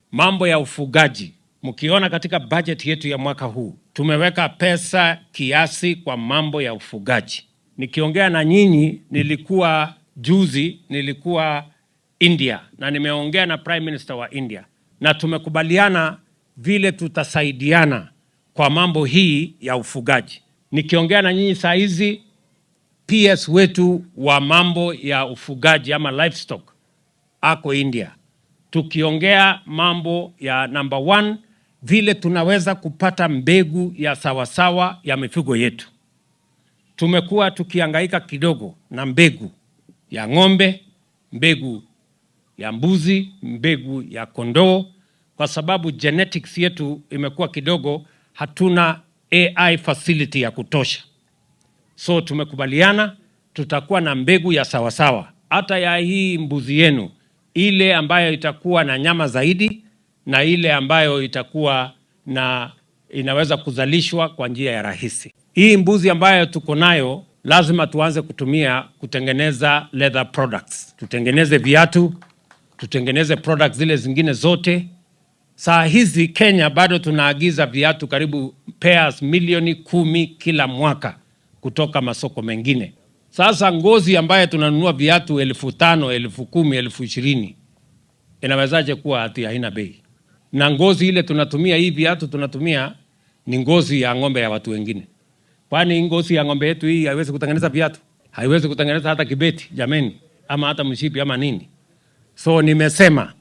mambo ya ufugaji. Mkiona katika bajeti yetu ya mwaka huu tumeweka pesa kiasi kwa mambo ya ufugaji. Nikiongea na nyinyi, nilikuwa juzi, nilikuwa India na nimeongea na Prime Minister wa India na tumekubaliana vile tutasaidiana kwa mambo hii ya ufugaji. Nikiongea na nyinyi saa hizi, PS wetu wa mambo ya ufugaji ama livestock ako India, tukiongea mambo ya number one, vile tunaweza kupata mbegu ya sawasawa ya mifugo yetu. Tumekuwa tukihangaika kidogo na mbegu ya ng'ombe, mbegu ya mbuzi, mbegu ya kondoo, kwa sababu genetics yetu imekuwa kidogo, hatuna AI facility ya kutosha. So tumekubaliana tutakuwa na mbegu ya sawasawa, hata ya hii mbuzi yenu, ile ambayo itakuwa na nyama zaidi na ile ambayo itakuwa na inaweza kuzalishwa kwa njia ya rahisi. Hii mbuzi ambayo tuko nayo lazima tuanze kutumia kutengeneza leather products, tutengeneze viatu, tutengeneze products zile zingine zote. Saa hizi Kenya bado tunaagiza viatu karibu pairs milioni kumi kila mwaka kutoka masoko mengine. Sasa ngozi ambayo tunanunua viatu elfu tano elfu kumi elfu ishirini inawezaje kuwa ati haina bei? Na ngozi ile tunatumia hii viatu tunatumia ni ngozi ya ng'ombe ya watu wengine. Kwani ngozi ya ng'ombe yetu hii haiwezi kutengeneza viatu? Haiwezi kutengeneza hata kibeti jameni, ama hata mshipi ama nini? So nimesema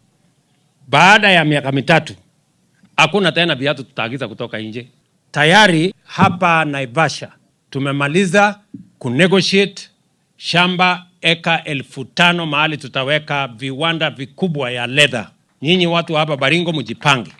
baada ya miaka mitatu hakuna tena viatu tutaagiza kutoka nje. Tayari hapa Naivasha tumemaliza kunegotiate shamba eka elfu tano mahali tutaweka viwanda vikubwa ya leather. Nyinyi watu hapa Baringo mjipange,